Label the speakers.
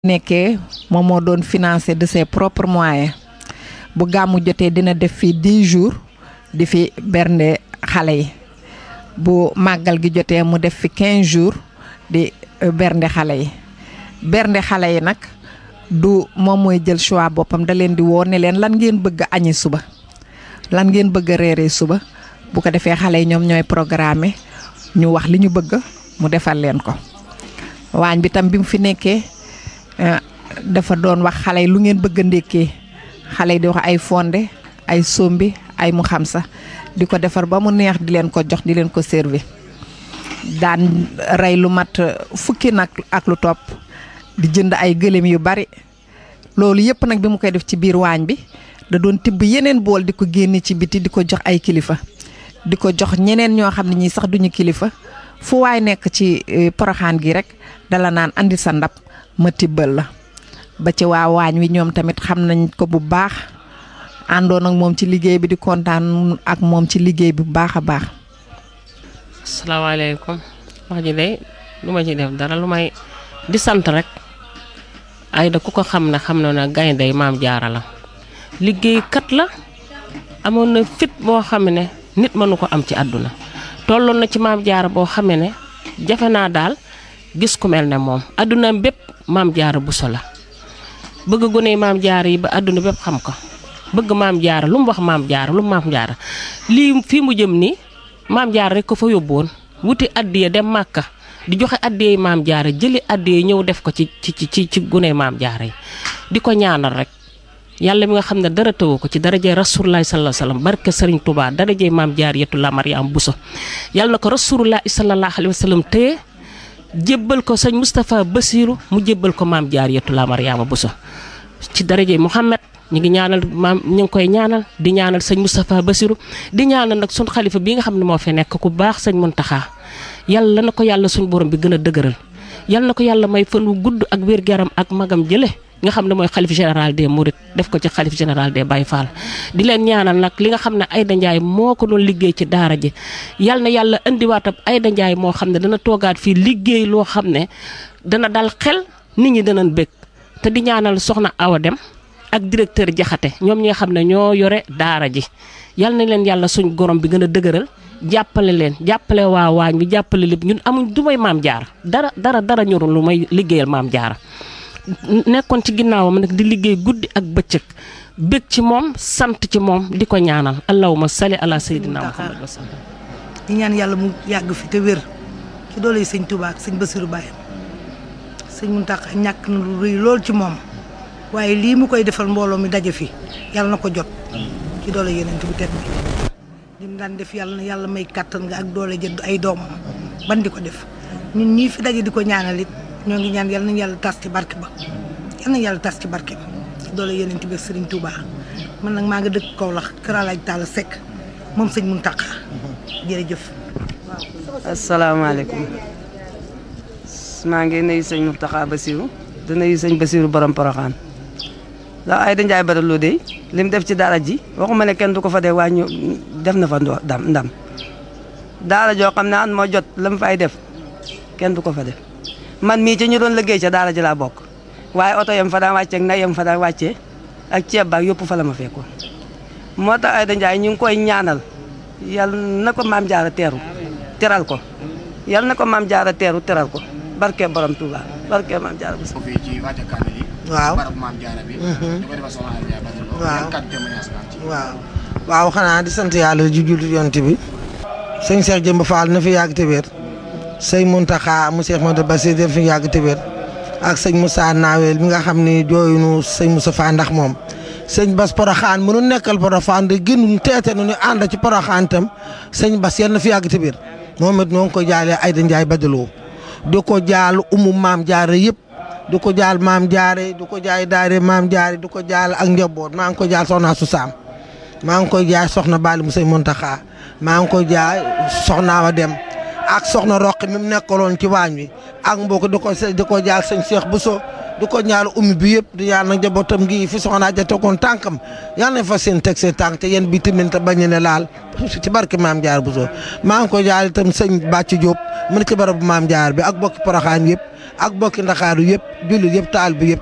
Speaker 1: nekkee moom moo doon financé de ses propres moyens bu gàmmu jotee dina def fi 10 jours di fi bernde xale yi bu màggal gi jotee mu def fi 15 jours di bernde xale yi bernde xale yi nag du moom mooy jël choix boppam da leen di woo ne leen lan ngeen bëgg a añi suba lan ngeen bëgg a reeree suba bu ko defee xale yi ñoom ñooy programme ñu wax li ñu bëgg mu defal leen ko waañ bi tam bi mu fi nekkee dafa doon wax xale yi lu ngeen bëgg a ndékkee xale yi di wax ay fonde ay sombi ay mu xam sa di ko defar ba mu neex di leen ko jox di leen ko servi daan rey lu mat fukki nag ak lu topp di jënd ay gëléem yu bari loolu yëpp nag bi mu koy def ci biir waañ bi da doon tibb yeneen bool di ko génne ci biti di ko jox ay kilifa di ko jox ñeneen ñoo xam ne ñii sax duñu kilifa fu waay nekk ci poroxaan gi rek dala naan andi sa ndab ma tibbal la ba ci waa waañ wi ñoom tamit xam nañ ko bu baax àndoon ak moom ci liggéey bi di kontaan ak moom ci liggéey bi bu baax a baax.
Speaker 2: asalaamaaleykum wax ji de lu ma ci def dara lu may di sant rek Aida ku ko xam ne xam na ne gaynde maam jaara la liggéeykat la amoon na fit boo xam ne nit mënu ko am ci àdduna tolloon na ci maam jaara boo xamee ne jafe naa daal gis ku mel ne moom àdduna bépp maam jaara buso la bëgg gone maam jaara yi ba àdduna bépp xam ko bëgg maam jaara lu mu wax maam jaara lu mu maam jaara lii fii mu jëm nii maam jaara rek ko fa yóbbuwoon wuti addiya dem màkka di joxe addiya maam jaara jëli addiya ñëw def ko ci ci ci ci gune maam jaara yi di ko ñaanal rek yàlla mi nga xam ne dara tëwu ko ci darajee rasulullahi sallallahu alayhi wasallam barke sëriñ Touba darajee maam jaar yetu la Mariam Bousso yàlla na ko rasulullahi sallallahu alayhi wasallam téye jébbal ko sëñ Moustapha Bassirou mu jébbal ko maam jaar yetu la Mariama Bousso ci darajee Mouhamed ñu ngi ñaanal maam ñu ngi koy ñaanal di ñaanal sëñ Moustapha Bassirou di ñaanal nag suñ xalifa bi nga xam ne moo fi nekk ku baax sëñ Muntaxa yàlla na ko yàlla suñ borom bi gën a dëgëral yàlla na ko yàlla may fan wu gudd ak wér-gu-yaram ak magam jële nga xam ne mooy xalif général des Mourides def ko ci xalif général des Baye Fall di leen ñaanal nag li nga xam ne Aida Ndiaye moo ko doon liggéey ci daara ji yal na yàlla indiwaatam Aida Ndiaye moo xam ne dana toogaat fii liggéey loo xam ne dana dal xel nit ñi danañ bëgg te di ñaanal soxna Awa Dem ak directeur Jaxate ñoom ñi nga xam ne ñoo yore daara ji yal na leen yàlla suñ gorom bi gën a dëgëral jàppale leen jàppale waa waañ bi jàppale lépp ñun amuñ du may maam jaara dara dara dara ñorul lu may liggéeyal maam jaara nekkoon ci ginnaawam nag di liggéey guddi ak bëccëg bëgg ci moom sant ci moom di ko ñaanal allahumma salli ala sayyidina muhammad wa sallam
Speaker 3: di ñaan yàlla mu yàgg fi te wér ci doole yi sëñ Touba ak sëñ Bassirou Baye sëñ Mountakha ñàkk na lu rëy lool ci moom waaye lii mu koy defal mbooloo mi daje fi yàlla na ko jot ci doole yeneen bu tedd bi li mu daan def yàlla na yàlla may kàttan nga ak doole jënd ay doomam ban di ko def ñun ñii fi daje di ko ñaanal it ñoo ngi ñaan yàlla nañu yàlla tas ci barke ba yàlla nañu yàlla tas ci barke ba ci doole yeneen bi Serigne Touba man nag maa nga dëkk Kaolack Kër Alaaj Talla Seck moom sëñ Mountakha jërëjëf.
Speaker 4: asalaamaaleykum maa ngi nuyu sëñ Mountakha Bassirou di nuyu sëñ Bassirou borom Porokhane ndax Aida Ndiaye Bada Lo de li mu def ci daara ji waxuma ne kenn du ko fa dee waaye ñu def na fa ndam ndam daara joo xam ne an moo jot la mu fay def kenn du ko fa def. man mii ci ñu doon liggéey ca daara ji laa bokk waaye oto yam fa daan wàccee ak nag yam fa daan wàccee ak ceeb baak yëpp fa la ma fekkoon moo tax Aida Ndiaye ñu ngi koy ñaanal yal na ko maam jaara teeru teral ko yal na ko maam jaara teeru teral ko barke borom Touba barke maam jaara bu
Speaker 5: fii ci wàcce kaamil yi
Speaker 3: waaw
Speaker 5: barab maam jaara bi ñu ko defal soxna Aida Ndiaye Bada Lo
Speaker 3: waaw
Speaker 5: yan kàddu témoignage nga am ci
Speaker 6: waaw waaw xanaa di sant yàlla ju jullit yonent bi sëñ Cheikh Jëmb Fall na fi yàgg te wér sëñ Mountakha mu Cheikh Modou Bassir def fi yàgg te wér ak sëñ Moussa Nawel mi nga xam ni jooyunu sëñ Moussa Fa ndax moom sëñ Bass Porokhane mënu nekkal Porokhane de gënuñ teete nu ñu ànd ci Porokhane tam sëñ Bass yal na fi yàgg te wér moom it noo ngi ko jaalee Aida Ndiaye Bada Lo di ko jaal umu maam jaare yëpp di ko jaal maam jaare di ko jaay daare maam jaare di ko jaal ak njaboot maa ngi ko jaal soxna su saam maa ngi koy jaay soxna Bali mu sëñ Mountakha maa ngi koy jaay soxna wa dem ak soxna roqi mi mu nekkaloon ci waañ wi ak mbokk di ko di ko jaal sëñ Cheikh Bousso di ko ñaal ummi bi yëpp di yàlla nag njabootam gi fi soxna ja tegoon tànkam yal nañ fa seen teg seen tànk te yéen bi tamit te bañ ne laal ci barke maam jaar Bousso maa ngi ko jaal itam sëñ Bàcc Diop mu ne ci barabu maam jaar bi ak bokki Porokhane yëpp ak bokki Ndakaaru yëpp jullit yëpp taal bi yëpp